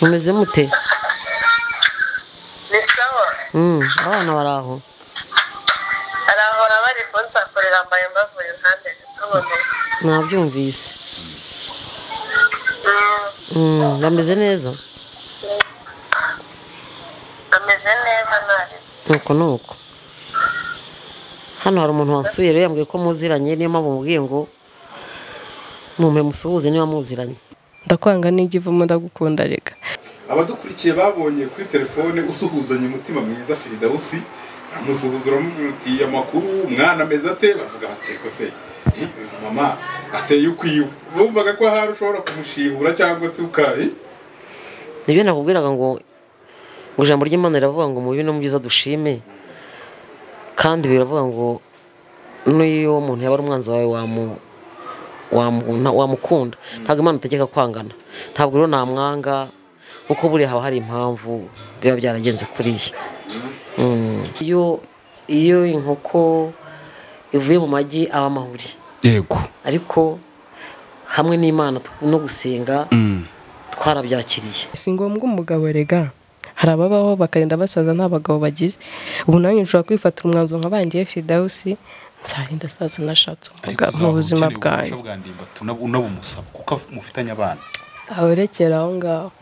mumeze mute ni sawa Mm, abana bari aho arahora bari kunsakurira mbaye mbavuye impande zituboneye nabyumvise Mm, bameze neza ameze neza nabi nuko nuko hano hari umuntu wasuye rero yambwiye ko muziranye niyo mpamvu mubwiye ngo mumpe musuhuze niba muziranye ndakwanga n'ijya ivamo ndagukunda rega abadukurikiye babonye kuri telefone usuhuzanya umutima mwiza firidawusi amusuhuza uramutiye amakuru umwana ameze ate bavuga bati ko se eh, uyu mama ateye ukwiwe bumvaga ko ahari ushobora kumushihura cyangwa se ukayi nibyo nakubwiraga ngo ngo ijambo ry'imana riravuga ngo mu bibi no mu byiza dushime kandi biravuga ngo n'iyo umuntu yaba ari umwanzi wawe wamu- wamu- nta- wamukunda ntabwo imana itegeka kwangana ntabwo rero namwanga kuko buriya haba hari impamvu biba byaragenze kuriya Mm. iyo iyo inkoko ivuye mu magi aba amahuri yego ariko hamwe n'imana no gusenga Mm. twarabyakiriye si ngombwa umugabo rega hari ababaho bakarinda basaza nta bagabo bagize ubu nanjye ushobora kwifatira umwanzuro nka bangiye fidawusi nzarinda saza nashatse umugabo mu buzima bwanjye unabumusaba kuko mufitanye abana aberekera aho ngaho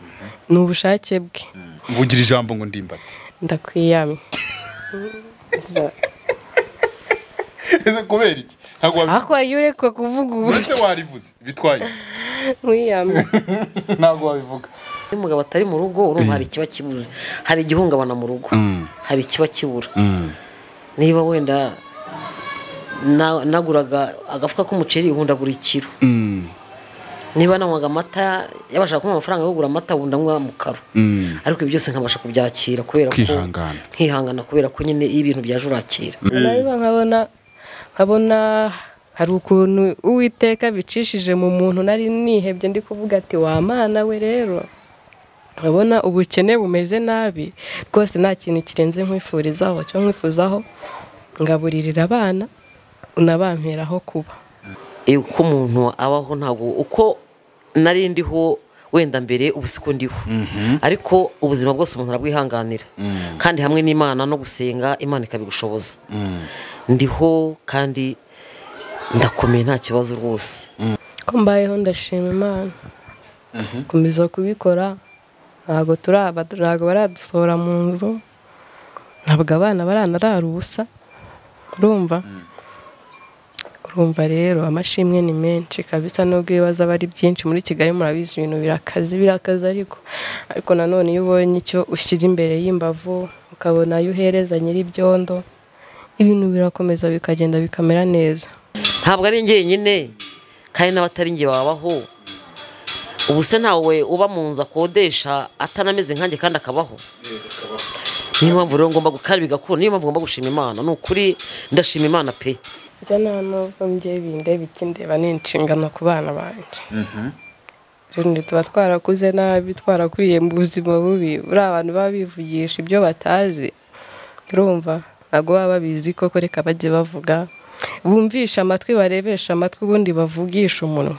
ni ubushake bwe mvugira ijambo ngo ndimbati ndakwiyamye ese kubera iki ntabwo wabivuze ako iyo ureka kuvuga ese ubusa warivuze bitwaye wiyamye ntabwo wabivuga iyo umugabo atari mu rugo urumva hari ikiba kibuze hari igihungabana mu rugo Mm. hari ikiba kibura niba wenda na- naguraga agafuka k'umuceri ubu ndagura ikiro Mm. niba nanywaga amata yabashaga kumpa amafaranga yo kugura amata ubu ndanywa mu karo Mm. ariko ibyo byose nkabasha kubyakira kubera ko Ukihangana. nkihangana kubera ko nyine iyo ibintu byaje urakira nabiba nkabona nkabona hari ukuntu uwiteka bicishije mu muntu nari nihebye ndi kuvuga ati wamana we rero nkabona ubukene bumeze nabi rwose nta kintu kirenze nkwifurizaho cyangwa nkwifuzaho ngaburirira abana unabamperaho kuba Eh, uko umuntu abaho ntabwo uko nari ndiho wenda mbere ubu siko ndiho ariko ubuzima bwose umuntu arabwihanganira kandi hamwe n'imana no gusenga imana ikabigushoboza ndiho kandi ndakomeye nta kibazo rwose ko mbayeho ndashima imana komeza kubikora ntabwo turi aba ntabwo baradusohora mu nzu ntabwo abana baranarara ubusa urumva urumva rero amashimwe ni menshi kabisa nubwo ibibazo aba ari byinshi muri kigali murabizi ibintu birakaze birakaze ariko ariko nanone iyo ubonye icyo ushyira imbere y'imbavu ukabona ayo uhereza nyir'ibyondo ibintu birakomeza bikagenda bikamera neza ntabwo ari njyenyine kandi n'abatari njye babaho ubu se ntawe uba mu nzu akodesha atanameze nkanjye kandi akabaho niyo mpamvu rero ngomba gukara bigakunda niyo mpamvu ngomba gushima imana ni ukuri ndashima imana pe Njya nta nubwo njye bindeba ikindeba ni inshingano ku bana banjye rero tuba twarakuze nabi twarakuriye mu buzima bubi buriya abantu baba bivugisha ibyo batazi urumva ntabwo baba babizi koko reka bajye bavuga bumvishe amatwi barebeshe amatwi ubundi bavugishe umunwa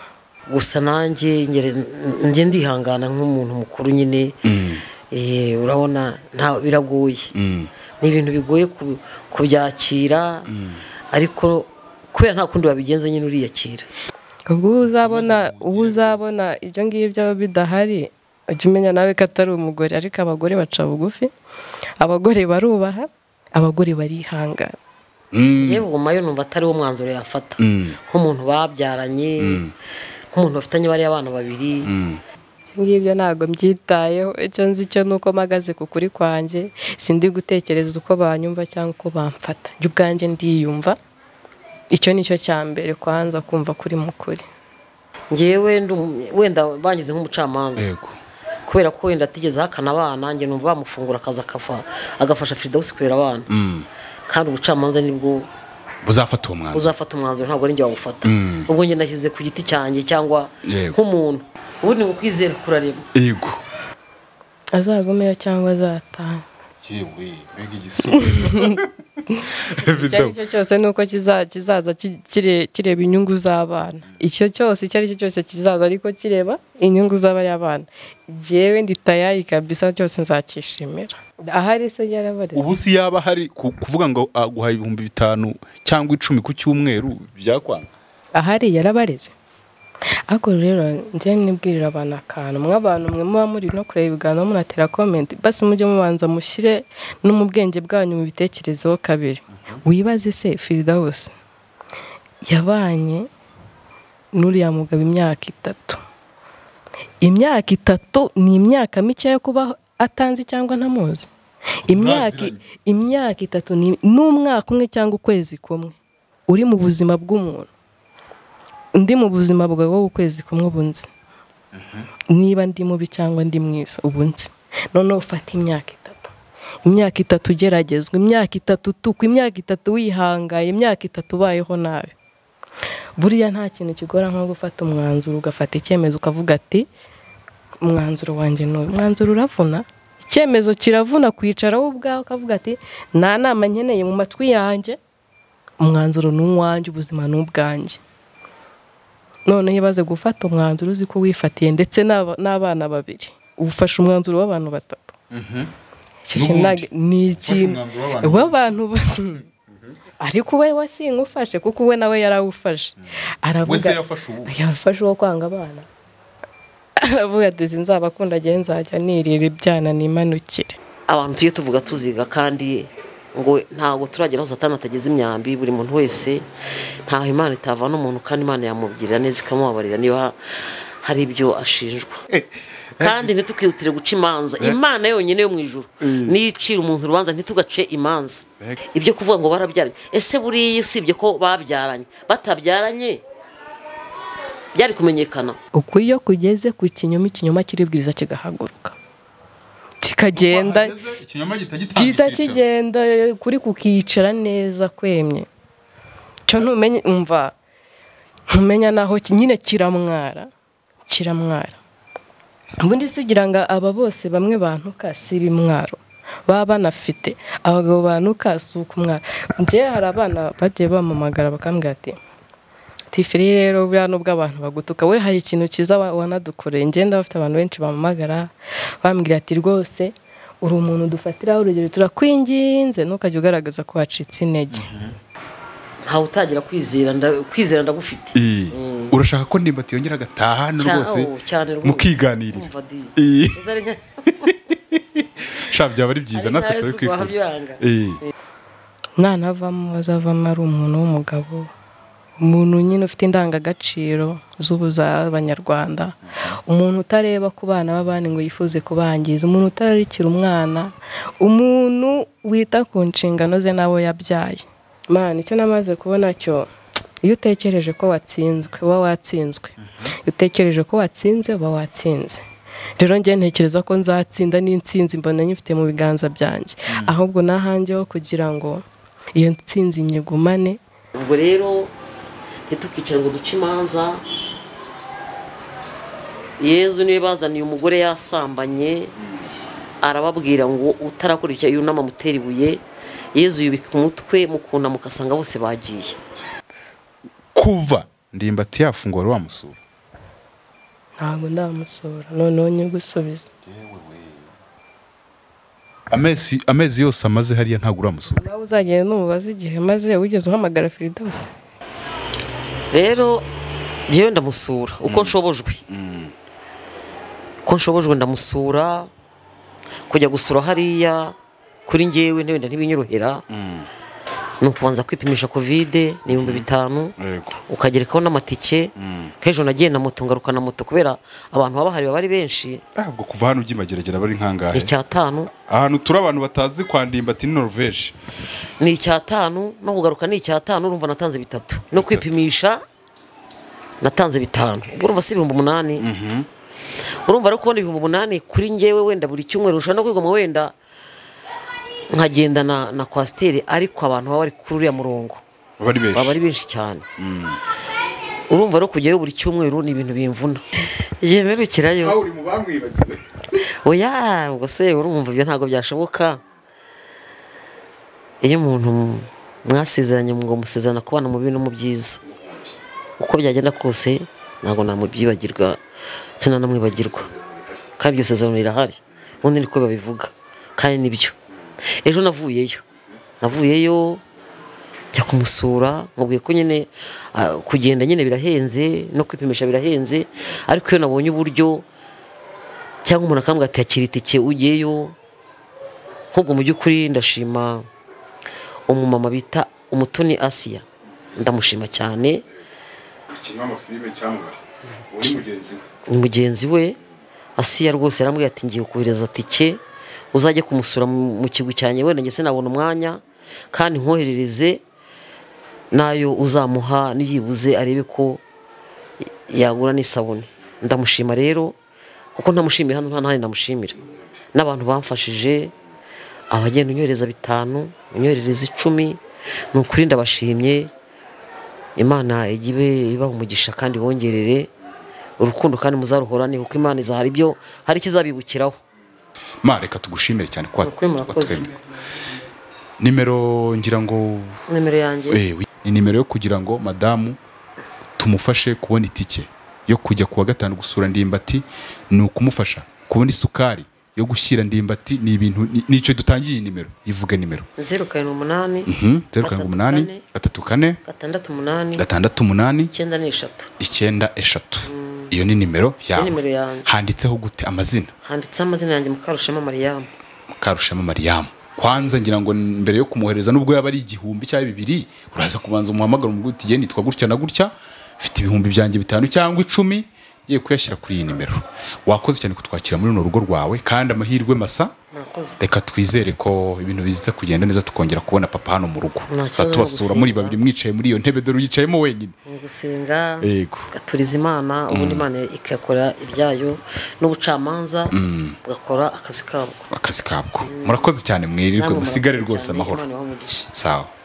gusa nanjye ngere- n- njye ndihangana nk'umuntu mukuru nyine Eh, urabona nta biragoye ni ibintu bigoye ku- kubyakira ariko kubera nta kundi wabigenza nyine uriyakira ubwo uba uzabona uba uzabona ibyo ngibyo bidahari ujya umenya nawe ko atari umugore ariko abagore baca bugufi abagore barubaha abagore barihangana yewe ubwo yo numva atari wo mwanzuro yafata Mm. nk'umuntu babyaranye nk'umuntu bafitanye bariya abana babiri ibyo ngibyo ntabwo mbyitayeho icyo nzi cyo ni uko mpagaze ku kuri kwanjye sindi gutekereza uko banyumva cyangwa uko bamfata njye ubwanjye ndiyumva icyo ni cyo cya mbere kwanza kumva kuri mukuri ngewe ndi um- wenda bangize nk'umucamanza yego kubera ko wenda atigeze ahakana abana njye numva bamufungura akaza akafa- agafasha firidawusi kurera abana kandi ubucamanza nibwo uzafata uwo mwanzuro uzafata umwanzuro ntabwo ari njye wawufata ubwo njye nashyize ku giti cyanjye cyangwa Yego. nk'umuntu ubundi ngo kwizera kurarema yego azagumeyo cyangwa azataha yewe mbega igisubizo icyo ari cyo cyose ni uko kiza- kizaza ki- kire- kireba inyungu z'abana icyo cyose icyo ari cyo cyose kizaza ariko kireba inyungu z'abana yewe ndi tayayi kabisa cyose nzakishimira ahari se yarabarera ubu si yaba hari ku- kuvuga ngo aguha ibihumbi bitanu cyangwa icumi ku cyumweru byakwanga ahari yarabareze ariko rero njye nibwirira abantu akantu mwe abantu mwe muba muri no kureba ibiganiro munatera komenti basi mujye mubanza mushyire no mu bwenge bwanyu mu bitekerezeho kabiri wibaze se firidawusi yabanye n'uriya mugabo imyaka itatu imyaka itatu ni imyaka mike yo kuba atanzi cyangwa ntamuzi imyaka Mwaziranye. imyaka itatu ni n'umwaka umwe cyangwa ukwezi kumwe uri mu buzima bw'umuntu ndi mu buzima bwawe wowe ukwezi kumwe ubu nzi niba ndi mubi cyangwa ndi mwiza ubu nzi noneho ufata imyaka itatu imyaka itatu ugeragezwa imyaka itatu utukwa imyaka itatu wihangaye imyaka itatu ubayeho nabi buriya nta kintu kigora nko gufata umwanzuro ugafata icyemezo ukavuga ati umwanzuro wanjye ni uyu umwanzuro uravuna icyemezo kiravuna kwicara wowe ubwawe ukavuga ati nta nama nkeneye mu matwi yanjye umwanzuro ni uwanjye ubuzima ni ubwanjye noneho iyo baze gufata umwanzuro uzi ko wifatiye ndetse n'aba- n'abana babiri ufashe umwanzuro w'abantu batatu Icyo kintu N'ubundi, ntabwo- ni ufashe ikintu umwanzuro w'abantu w'abantu ba- ariko we wasingufashe kuko we nawe yarawufashe we se aravuga yafashe ubu yafashe uwo kwanga abana aravuga ati sinzabakunda agiye nzajya nirira ibyana nimanukire abantu tujye tuvuga tuziga kandi ngo ntabwo turagera aho satani atageze imyambi buri muntu wese ntaho imana itavana umuntu kandi imana yamubwirira neza ikamubabarira niba ha- hari ibyo ashinjwa kandi ntitukihutire guca imanza imana yonyine yo mu ijuru niyo icira umuntu urubanza ntitugace imanza ibyo kuvuga ngo barabyaranye ese buriya usibye ko babyaranye batabyaranye byari kumenyekana uko iyo kugeze ku kinyoma ikinyoma kiribwiriza kigahaguruka kikagenda ikinyoma gihita gihita gitangira icyicaro. kigenda kuri kukicara neza kwemye cyo ntumenye umva ntumenya naho ki- nyine kiramwara kiramwara ubundi si ugira ngo aba bose bamwe bantuka si ibimwaro baba banafite abagabo bantuka si ukumwara njyewe hari abana bagiye bamamagara bakambwira ati tifiri rero buriya nubwo abantu bagutuka we hari ikintu cyiza wa- wanadukoreye ngenda bafite abantu benshi bamamagara bambwira ati rwose uri umuntu dufatiraho urugero turakwinginze ntukajya ugaragaza ko wacitse intege ntawe utagira kwizera nda- kwizera ndagufite Eh, urashaka ko ndimbati yongera agataha hano Cya- rwose oh, cyane rwose. mukiganirira Umva di. Eh, Uzi ari nka- sha byaba ari byiza ari natwe nkayo turi si kwifuza wabyanga. Eh, ntanavamo azavamo ari umuntu w'umugabo umuntu nyine ufite indangagaciro z'ubu z'abanyarwanda umuntu utareba ku bana b'abandi ngo yifuze kubangiza umuntu utararikira umwana umuntu wita ku nshingano ze n'abo yabyaye man icyo namaze kubona cyo iyo utekereje ko watsinzwe uba watsinzwe iyo utekereje ko watsinze uba watsinze rero njye ntekereza ko nzatsinda n'insinzi mbona nyifite mu biganza byanjye ahubwo nahanjyeho kugira ngo iyo nsinzi nyigumane ubwo rero ntitukicare ngo duce imanza yezu niwe bazaniye umugore yasambanye arababwira ngo utarakora icyo yunama amutera ibuye yezu yubika umutwe mukunama ugasanga bose bagiye kuva ndimbati yafungura wa musura ntabwo ndamusura noneho nyigusubiza amezi amezi yose amaze hariya ntabwo uramusura nawe uzagenda n'umubaza igihe maze wigeze uhamagara firidawusi rero njyewe ndamusura uko nshobojwe uko nshobojwe ndamusura kujya gusura hariya kuri njyewe wenda ntibinyorohera ni ukubanza kwipimisha kovide ni ibihumbi bitanu ukagerekaho n'amatike nk'ejo nagiye na moto ngaruka na moto kubera abantu baba bahari baba ari benshi ntabwo kuva hano ujya imageragera bari ni nkangahe icyatanu ahantu turi abantu batazi kwa ndimbati ni norvege ni icyatanu no kugaruka ni icyatanu urumva natanze bitatu no kwipimisha natanze bitanu ubwo urumva si ibihumbi umunani urumva ari kubona ibihumbi umunani kuri njyewe wenda buri cyumweru ushobora no kwigoma wenda nkagenda na, na kwasiteri ariko abantu baba bari kuri uriya murongo baba ari baba benshi ari benshi cyane urumva rero kujyayo buri cyumweru ni ibintu bimvuna yemerukirayo aho uri mu bamwibagiwe oya ubwo se urumva ibyo ntabwo byashoboka iyo umuntu mwasezeranye ngo musezerana kubana mu bibi no mu byiza uko byagenda kose ntabwo namubyibagirwa sinanamwibagirwa kandi iryo sezerano rirahari ubundi niko babivuga kandi nibyo ejo navuyeyo navuyeyo njya kumusura mubwiye ko nyine ah, kugenda nyine birahenze no kwipimisha birahenze ariko iyo nabonye uburyo cyangwa umuntu akambwira ati akira itike ugeyo nk'ubwo mu by'ukuri ndashima umumama bita umutoni asiya ndamushima cyane ikinywa amafilime cyamubare uwo ni mugenzi we ni mugenzi we asiya rwose yarambwira ati ngiye kohereza tike uzajye kumusura mu mu kigwi cyanjye wenda ndetse nabona umwanya kandi nkoherereze nayo uzamuha niyibuze arebe ko yagura n'isabune ndamushima rero kuko ntamushimira hano nta n'ahandi ndamushimira n'abantu bamfashije abagenda unyohereza bitanu unyoherereza icumi ni ukuri ndabashimye imana ijye ibe- ibaha umugisha kandi bongerere urukundo kandi muzaruhorane kuko imana izahari ibyo hari ikizabibukiraho ma reka tugushimire cyane kwa Ukuri murakoze. watwemera. nimero ngira ngo nimero yanjye eh, wi- ni nimero yo kugira ngo madamu tumufashe kubona itike yo kujya ku wa gatanu gusura ndimbati ni ukumufasha kubona isukari yo gushyira ndimbati ni ibintu ni- nicyo dutangiye iyi nimero ivuge nimero zeru karindwi umunani Mhm, zeru karindwi Gatatu umunani kane. gatatu kane gatandatu umunani gatandatu umunani icyenda n'eshatu icyenda eshatu iyo ni nimero nimero yawe yanjye. handitseho gute amazina handitseho amazina yanjye mukarushema mariyamu mukarushema mariyamu kwanza ngira ngo mbere yo kumwohereza nubwo yaba ari igihumbi cyangwa bibiri uraza kubanza umuhamagara umubwira uti genda nitwa gutya na gutya mfite ibihumbi byanjye bitanu cyangwa icumi ye kuyashyira kuri iyi nimero wakoze cyane kutwakira muri runo rugo rwawe kandi amahirwe masa murakoze reka twizere ko ibintu biza kugenda neza tukongera kubona papa hano mu rugo Nta kibazo Tuba tubasura no muri gusinda. babiri mwicaye muri iyo ntebe dore uyicayemo wenyine mu gusenga Yego. gaturiza imana ubundi imana igakora ibyayo n'ubucamanza bugakora akazi kabwo akazi kabwo murakoze cyane mwirirwe Namwe musigare murakoze rwose cyane. amahoro Imana ibahe umugisha. sawa